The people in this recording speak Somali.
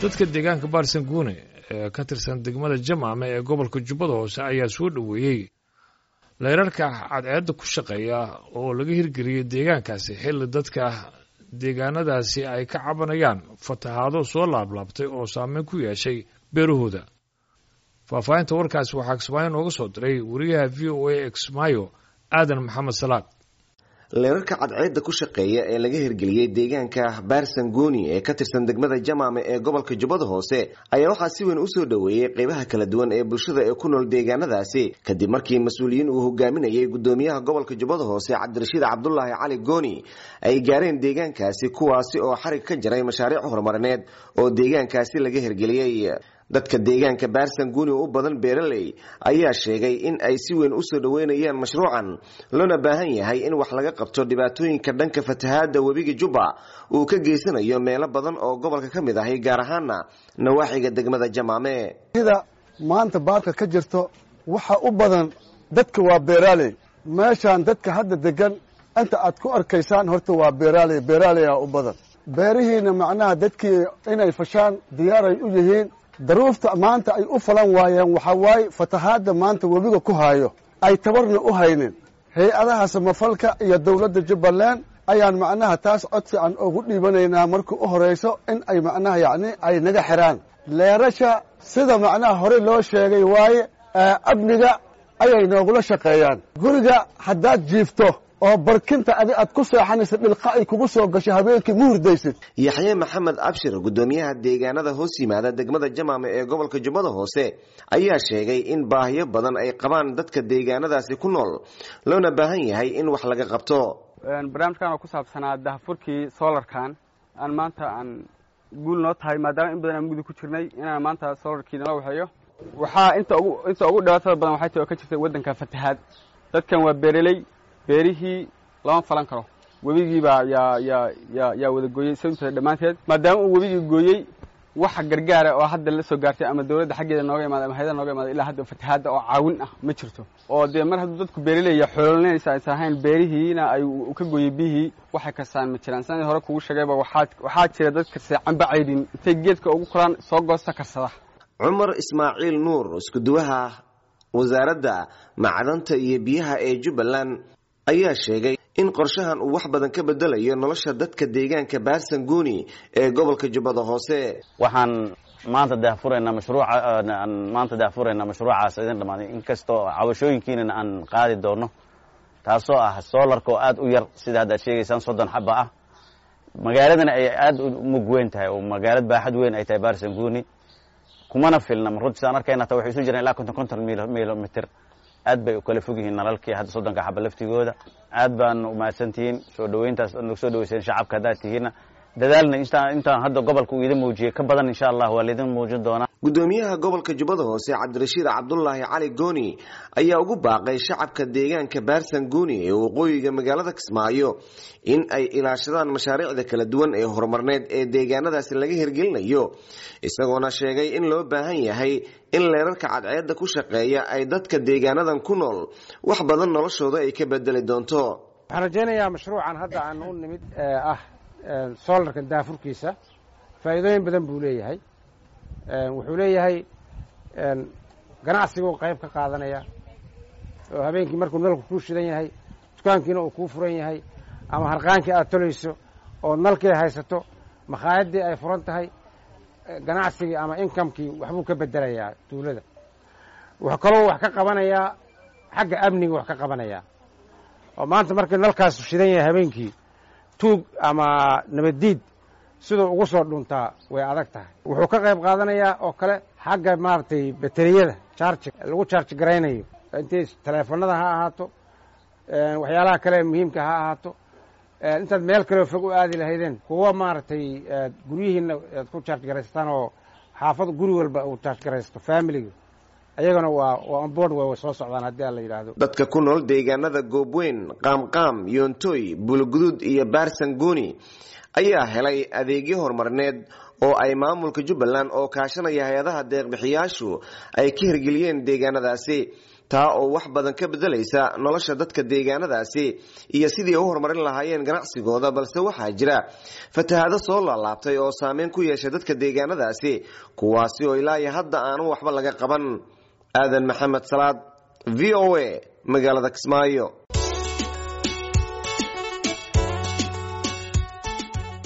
dadka deegaanka baarsanguune ee ka tirsan degmada jamaame ee gobolka jubbada hoose ayaa soo dhoweeyey leyrarka cadceedda ku shaqeeya oo laga hirgeliyey deegaankaasi xilli dadka deegaanadaasi ay ka cabanayaan fatahaado soo laablaabtay oo saameyn ku yeeshay beerahooda faahfaahinta warkaasi waxaa kismaayo nooga soo diray wariyaha v o a exmayo aadan maxamed salaad leerarka cadceedda ku shaqeeya ee laga hirgeliyey deegaanka baarsangooni ee ka tirsan degmada jamaame ee gobolka jubbada hoose ayaa waxaa si weyn usoo dhoweeyey qeybaha kala duwan ee bulshada ee ku nool deegaanadaasi kadib markii mas-uuliyiin uu hogaaminayay gudoomiyaha gobolka jubbada hoose cabdirashiid cabdulaahi cali gooni ay gaareen deegaankaasi kuwaasi oo xarig ka jaray mashaariic horumarineed oo deegaankaasi laga hirgeliyey dadka deegaanka baarsanguuni u badan beeraley ayaa sheegay in ay si weyn usoo dhoweynayaan mashruucan loona baahan yahay in wax laga qabto dhibaatooyinka dhanka fatahaada webiga jubba uu ka geysanayo meelo badan oo gobolka ka mid ahi gaar ahaana nawaaxiga degmada jamaame sida maanta baadka ka jirto waxa u badan dadka waa beeraaley meeshaan dadka hadda degan inta aad ku arkaysaan horta waa beeraaley beeraaleyaa u badan beerihiina macnaha dadkii inay fashaan diyaaray u yihiin daruufta maanta ay u falan waayeen waxaa waaye fatahaadda maanta webiga ku haayo ay tabarna u haynin hay-adaha samafalka iyo dowladda jubbaland ayaan macnaha taas cod fiican ugu dhiibanaynaa markii u horayso in ay macnaha yacni ay naga xiraan leerasha sida macnaha hore loo sheegay waaye amniga ayay noogula shaqeeyaan guriga haddaad jiifto oo barkinta adi aad ku seexanaysa dhilqa ay kugu soo gasho habeenkii ma hurdaysid yaxye maxamed abshir gudoomiyaha deegaanada hoos yimaada degmada jamaame ee gobolka jubbada hoose ayaa sheegay in baahiyo badan ay qabaan dadka deegaanadaasi ku nool loona baahan yahay in wax laga qabto barnaamijkan oo ku saabsanaa dahafurkii solarkan aan maanta aan guul noo tahay maadaama in badan aan mugdi ku jirnay inaan maanta solarkii nala waxeeyo waxaa inta ugu inta ugu dhibaatada badan waxay tahay oo ka jirtay waddanka fatahaad dadkan waa beereley beerihii lama falan karo webigiibaa yaa yaa yaa yaa wada gooyey sababteeda dhammaanteed maadaama uu webigii gooyey waxa gargaara oo hadda la soo gaartay ama dawladda xaggeeda nooga imaada ama hayada nooga imaada ilaa hadda fatahaadda oo caawin ah ma jirto oo dee mar hadduu dadku beeraleya xoololinaysa aysan ahayn beerihiina ay ka gooyey biyihii waxay kasaan ma jiraan sanadii hore kugu sheegayba waxaa waxaa jira dadka seecanba caydhin intay geedka ugu koraan soo goosta karsada cumar ismaaciil nuur iskuduwaha wasaaradda macdanta iyo biyaha ee jubbaland ayaa sheegay in qorshahan uu wax badan ka bedelayo nolosha dadka deegaanka baarsanguuni ee gobolka jubbada hoose waxaan maanta daahfuraynaa mashruuca maanta daahfuraynaa mashruucaas idin dhamaaday inkastoo cabashooyinkiinana aan qaadi doono taasoo ah soolarka oo aad u yar sida haddaad sheegaysaan soddon xaba ah magaaladana ay aad u mug weyn tahay oo magaalad baaxad weyn ay tahay baarsanguuni kumana filna runtiisaan arkayna ta waxay isu jiraan ilaa konton konton milomitr aad bay u kala fog yihiin nalalkii hadda soddonka xaba laftigooda aad baan umahadsantihiin soo dhaweyntaas nagu soo dhaweyseen shacabka haddaad tihiinna dadaalna intaan hadda gobolka uu idin muujiyey ka badan insha allah waa laidin muujin doonaa gudoomiyaha gobolka jubbada hoose cabdirashiid cabdulaahi cali gooni ayaa ugu baaqay shacabka deegaanka baarsanguuni ee waqooyiga magaalada kismaayo in ay ilaashadaan mashaariicda kala duwan ee horumarneed ee deegaanadaasi laga hirgelinayo isagoona sheegay in loo baahan yahay in leerarka cadceedda ku shaqeeya ay dadka deegaanadan ku nool wax badan noloshooda ay ka bedeli doonto waxaan rajaynayaa mashruucan hadda aan u nimid ah solarka daafurkiisa faa'iidooyin badan buu leeyahay wuxuu leeyahay ganacsiguu qayb ka qaadanaya oo habeenkii markuu nalku kuu shidan yahay dukaankiina uu kuu furan yahay ama harqaankii aad tolayso oo nalkii haysato makhaayadii ay furan tahay ganacsigii ama inkamkii waxbuu ka bedelayaa duulada wuxuu kaloo wax ka qabanayaa xagga amniga wax ka qabanayaa oo maanta markii nalkaasu shidan yahay habeenkii tuug ama nabaddiid siduu ugu soo dhuntaa way adag tahay wuxuu ka qayb qaadanayaa oo kale xagga maaragtay bateriyada charji lagu charji garaynayo intay teleefanada ha ahaato waxyaalaha kale muhiimka ha ahaato intaad meel kaleo fog u aadi lahaydeen kuwa maaragtay guryihiina aad ku charge garaysataan oo xaafad guri walba uu charge garaysto familiga ayagana waa waa onboard way soo socdaan haddii aan la yidhaahdo dadka ku nool deegaanada goobweyn qaamqaam yoontoy bulguduud iyo baarsanguuni ayaa helay adeegyo horumarineed oo ay maamulka jubbaland oo kaashanaya hay-adaha deeqbixiyaashu ay ka hirgeliyeen deegaanadaasi taa oo wax badan ka bedelaysa nolosha dadka deegaanadaasi iyo sidii u horumarin lahaayeen ganacsigooda balse waxaa jira fatahaado soo laalaabtay oo saameyn ku yeeshay dadka deegaanadaasi kuwaasi oo ilaa iyo hadda aanu waxba laga qaban aadan maxamed salaad v o a magaalada kismaayo